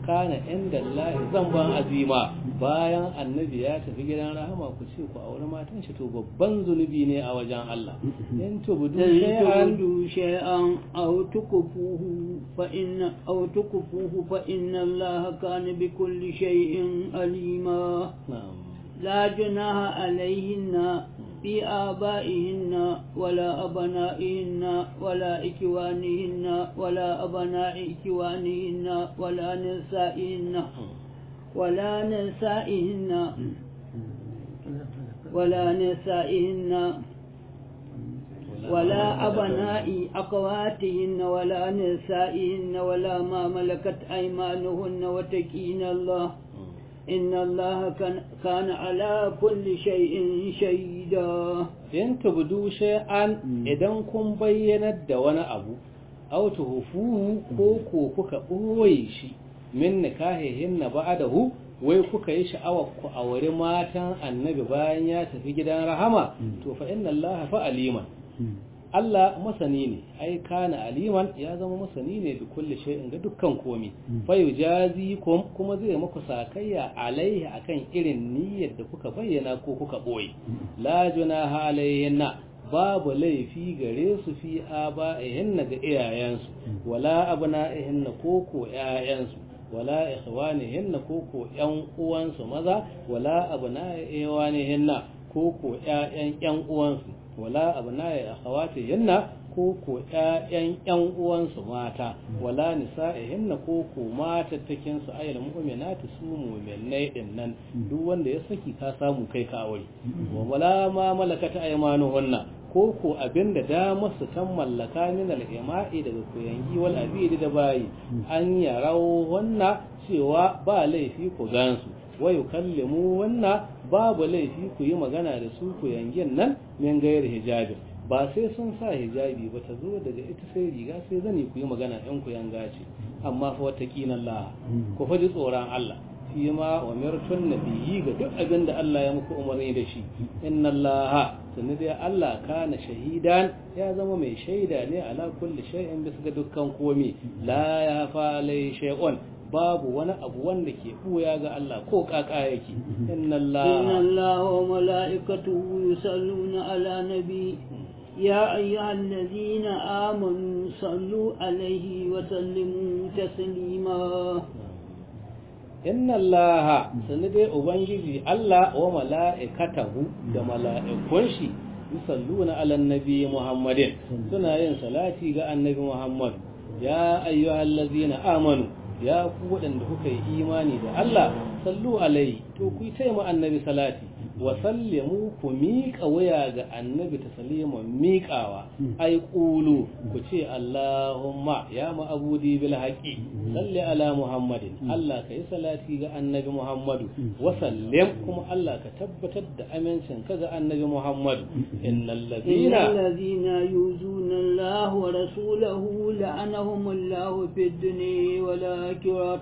kana inda Allah zamban azima bayan annabi ya tafi gidan rahama ku ce ku aure matan shi to babban zunubi ne a wajen Allah in tubudu shay'an تبدوا شيئا أو تكفوه فإن أو تكفوه فإن الله كان بكل شيء عليما na'am لا جناح عليهن في آبائهن ولا أبنائهن ولا إخوانهن ولا أبناء إخوانهن ولا نسائهن ولا نسائهن ولا نسائهن ولا أبناء أخواتهن ولا نسائهن ولا ما ملكت أيمانهن وتكين الله إن الله كان, كان على كل شيء شهيدا in tubudu shay'an idan kun bayyanar da wani abu aw tuhufu ko ko kuka ɓoye shi min nikahihin na ba'dahu wai kuka yi sha'awar ku aure matan annabi bayan ya tafi gidan rahama to fa inna allaha fa aliman Allah masani ne ai kana aliman ya zama masani ne da kulli shay'in ga dukkan komi fa yujazi kum kuma zai muku sakayya alaihi akan irin niyyar da kuka bayyana ko kuka boye la junaha alaihinna babu laifi gare su fi aba'ihinna ga iyayensu wala abna'ihinna ko ko iyayensu wala ikhwanihinna ko ko ƴan uwansu maza wala abna'iwanihinna ko ko ƴaƴan ƴan uwansu wala abna'i akhawatihinna ko ko ƴaƴan ƴan uwansu mata wala nisa'ihinna ko ko matattakin su ayyul mu'minati su mu'minai din nan duk wanda ya saki ka samu kai ka aure wa wala ma malakata aymanuhunna ko ko abinda da masu kan mallaka min al-ima'i daga koyangi wal abidi da bayi an yarau wannan cewa ba laifi ku gansu wa yukallimu wannan babu laifi ku yi magana da su ku yangin nan min gayar hijabi ba sai sun sa hijabi ba ta zo daga ita sai riga sai zani ku yi magana ɗan ku yanga ce amma fa wata kinan Allah ku faji tsoron Allah fi ma wa mirtun nabiyyi ga duk abin da Allah ya muku umarni da shi inna Allah sunni dai Allah kana shahidan ya zama mai shaida ne ala kulli shay'in bisa ga dukkan komai la ya fa alai shay'un babu wani abu wanda ke buya ga Allah ko kaka yake inna Allah inna Allah wa mala'ikatahu yusalluna ala nabi يا أيها الذين آمنوا صلوا عليه وسلموا تسليما inna allaha sani dai ubangiji Allah wa mala'ikatahu da mala'ikun shi yusalluna ala nabi muhammadin suna yin salati ga annabi muhammad ya ayyuhallazina amanu ya ku waɗanda kuka yi imani da Allah sallu alaihi to ku yi taima annabi salati wa sallimu ku miƙa waya ga annabi ta saliman miƙawa ai ƙulu ku ce Allahumma ya ma'abudi bil haƙi salli ala Muhammadin Allah ka yi salati ga annabi Muhammadu wa sallim kuma Allah ka tabbatar da amincin ka ga annabi Muhammadu innal ladina الذين يؤذون الله ورسوله لعنهم الله في الدنيا والآخرة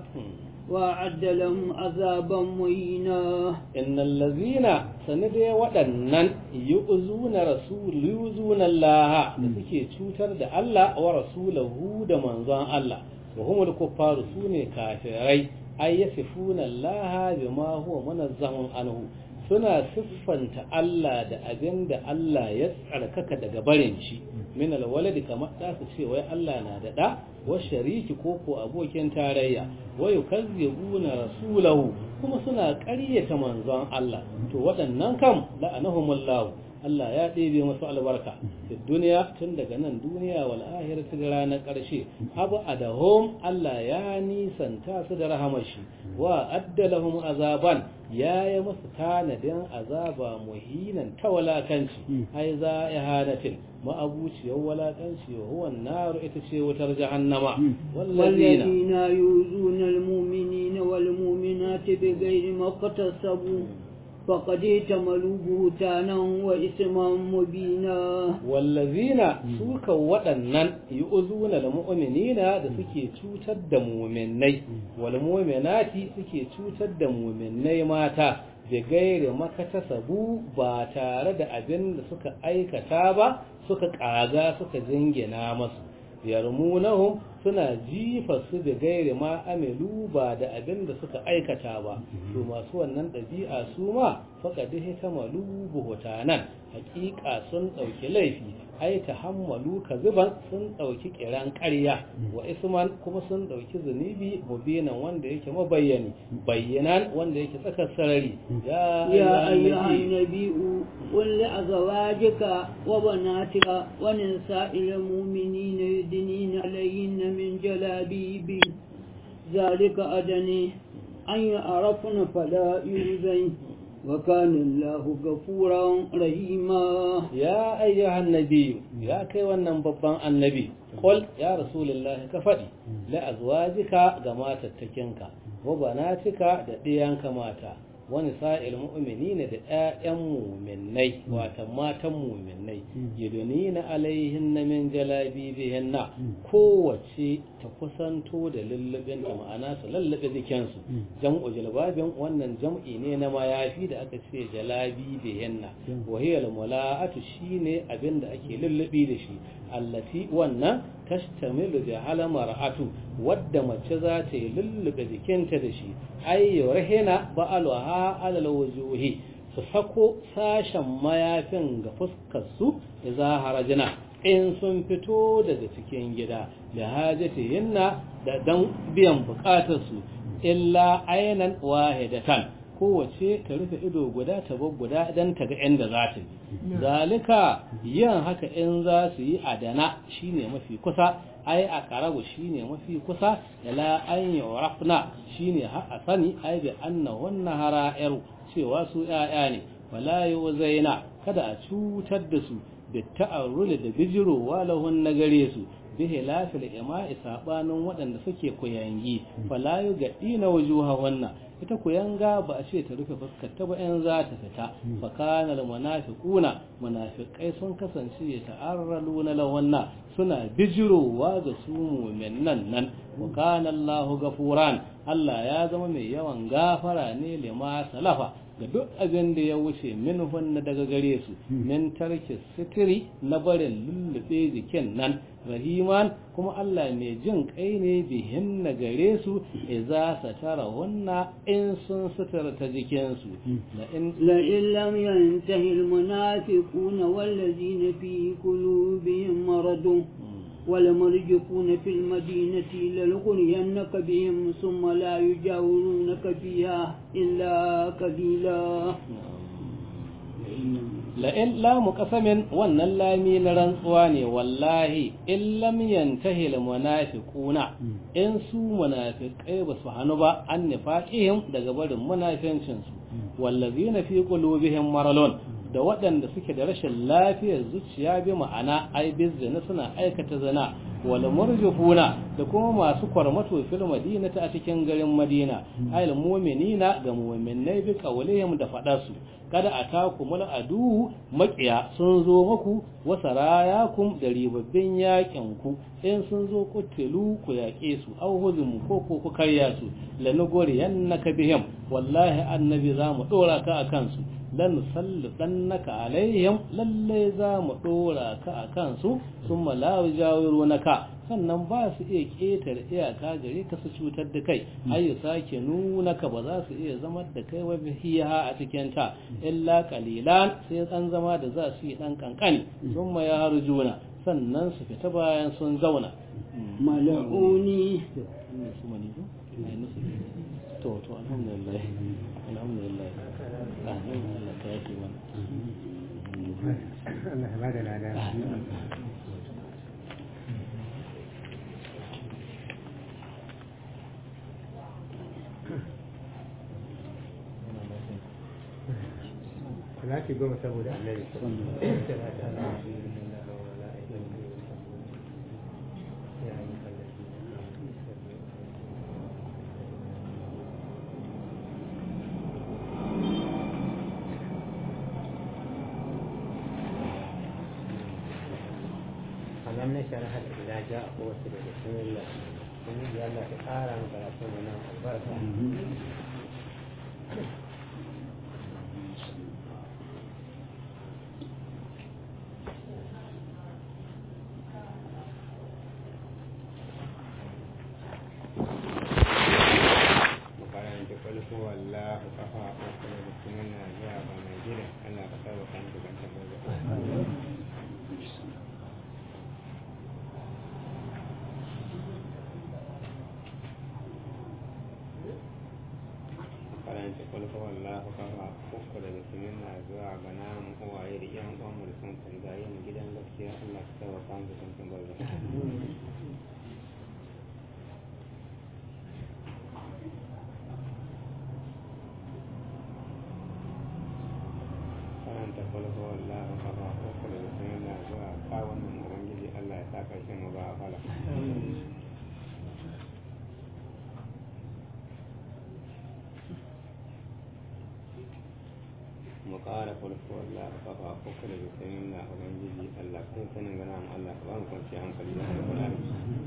وأعد لهم عذابا مهينا إن الذين سندي ودنن يؤذون رسول يؤذون الله da suke cutar da Allah wa rasulahu da manzon Allah wa humul kuffaru sune kafirai ay yasifuna Allah bima huwa munazzahun anhu suna siffanta Allah da abin da Allah ya tsarkaka daga barin shi min alwaladi kamar da su ce wai Allah na da da wa shariki ko ko abokin tarayya wa yukazzibuna rasulahu kuma suna ƙaryata manzon Allah to waɗannan kam la'anahumullahu Allah ya ɗebe masu albarka da duniya tun daga nan duniya wal akhirati da ranar ƙarshe abu adahum Allah ya nisanta su da rahamashi wa addalahum azaban ya yi masu tanadin azaba muhinan ta walakanci ai za ihanatin ma'abuciyar walakanci wa huwa naru ita ce wutar jahannama wallazina والذين يؤذون المؤمنين والمؤمنات بغير ما اكتسبوا فقد احتملوا بهتانا وإثما مبينا wallazina suka waɗannan yu'zuna da mu'minina da suke cutar da mu'minnai wal mu'minati suke cutar da mu'minnai mata da gaire makatasabu ba tare da abin da suka aikata ba suka kaga suka jingina masu yarmunahum suna jifa su da gairi ma amilu ba da abin da suka aikata ba to masu wannan ɗabi'a su ma faƙaɗi hitamalu buhutanan hakika sun ɗauki laifi ai ta hammalu kaziban sun ɗauki kiran ƙarya wa isman kuma sun ɗauki zunubi mubinan wanda yake mabayyani bayyanan wanda yake tsakar sarari ya يا أيها النبي قل لأزواجك وبناتك ونساء المؤمنين يدنين عليهن من جلابيب ذلك أدني أن يعرفن فلا يؤذين وكان الله غفورا رحيما ya ayyuhan nabi ya kai wannan babban annabi qul ya rasulullahi ka faɗi la azwajika ga matattakinka wa banatika da ɗiyanka mata wani sa'il mu'minina da ƴaƴan mu'minnai wata matan mu'minnai yadunina alaihin na min jalabibihinna kowace ta kusanto da lullubin ta ma'ana su lullube jikinsu jam'u jalbabin wannan jam'i ne na mayafi da aka ce jalabibihinna wa hiya mula'atu shine abinda ake lullubi da shi allati wannan tashtamilu bi hala mar'atu wadda mace za ta yi lullube jikinta da shi ay yurhina ba'alha ala alwujuhi su sako sashen mayafin ga fuskar su idza harajina in sun fito daga cikin gida da hajatihinna da dan biyan bukatar su illa aynan wahidatan kowace ta rufe ido guda ta bar guda dan ta ga inda za ta yi zalika yin haka in za su yi adana shine mafi kusa ai a karabu shine mafi kusa ila an yurafna shine har a sani ai bi annahunna hara'ir cewa su yaya ne wala yuzaina kada a cutar da su da ta'arrul da bijirowa lahun na gare su bihi lafil ima'i sabanin waɗanda suke kuyangi fala yugadina wujuhahunna ita kuyanga ba a ce ta rufe fuskar ta ba in za ta fita fa kana al munafiquna munafiqai sun kasance ya ta'arraluna lawanna suna bijirowa ga su mu'minan nan wa kana Allahu gafuran Allah ya zama mai yawan gafara ne lima salafa ga duk abin da ya wuce min hunna daga gare su min tarki sitiri na barin lullube jikin nan rahiman kuma Allah mai jin kai ne bihin na gare su iza satara hunna in sun sutura ta jikinsu la in لئن لم ينتهي المنافقون والذين في قلوبهم مرض والمرجفون في المدينة لنغرينك بهم ثم لا يجاورونك فيها إلا قليلا la'in lamu kasamin wannan lami na rantsuwa ne wallahi in lam yantahi al munafiquna in su munafiqai ba su hanu ba an nifaqihim daga barin munafincin su wallazina fi qulubihim maralun da waɗanda suke da rashin lafiyar zuciya bi ma'ana ai bizina suna aikata zina wal murjufuna da kuma masu kwarmato fil madinata a cikin garin madina ayil mu'minina ga mu'minai bi qawlihim da fadarsu kada atakumul adu maqiya sun zo muku wa sarayakum da ribabbin yakin ku in sun zo kutulu ku yaƙe su aw huzum ko ko ku karya su lanugori yannaka bihim wallahi annabi za mu dora ka akan su lan sallitannaka alaihim lalle za mu dora ka akan su summa la yajawirunaka sannan ba su iya ƙetare iyaka gare ka su cutar da kai ai sake nuna ka ba za su iya zama da kai wa bihiya a cikin ta illa qalilan sai dan zama da za su yi dan kankani summa ya harjuna sannan su fita bayan sun zauna mala'uni to to alhamdulillah alhamdulillah amin Allah ka yake mana Allah ya bada lada Salati goma saboda annabi. Alam na sharaha da ila ja a kowace da bismillah. Kun yi Allah ta ƙara mu karatu mu nan albarka. ka saba kan ka kan tambayar karanta kulka wallahu kafa uku daga siminna zuwa ga namu uwaye da yan uwanmu da sun canza yin gidan gaskiya Allah ka saba kan ka kan tambayar karanta kulka wallahu kafa uku daga siminna zuwa kawon nan ubangiji Allah ya sa karshen mu ba a fala mu ƙara farko Allah ka kafa uku da bisanin na ubangiji Allah kai sanin gana mu Allah ka ba mu kwanci hankali da alƙur'ani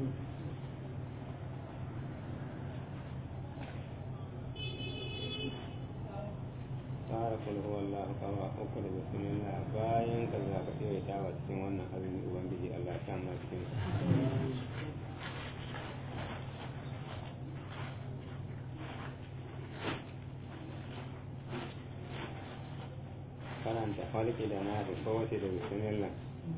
ƙara farko Allah ka kafa uku da bisanin na bayan ka za ka tsawaita wa cikin wannan azumi ubangiji Allah ya sa mu cikin karanta falki da na da kowace da bismillah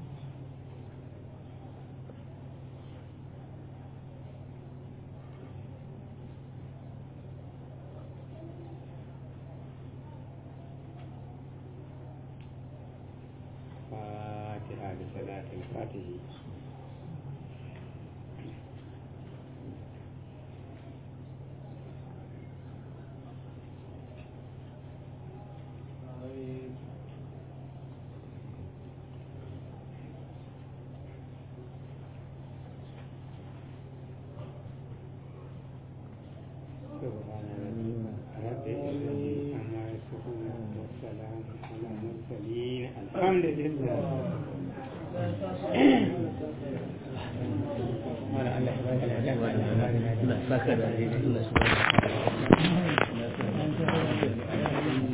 fatiha da salatul fatihi سبحان رب العزة عما يصفون والسلام على المرسلين الحمد لله ولا الله يبارك العلم Allah saka da alheri Allah subhanahu wa ta'ala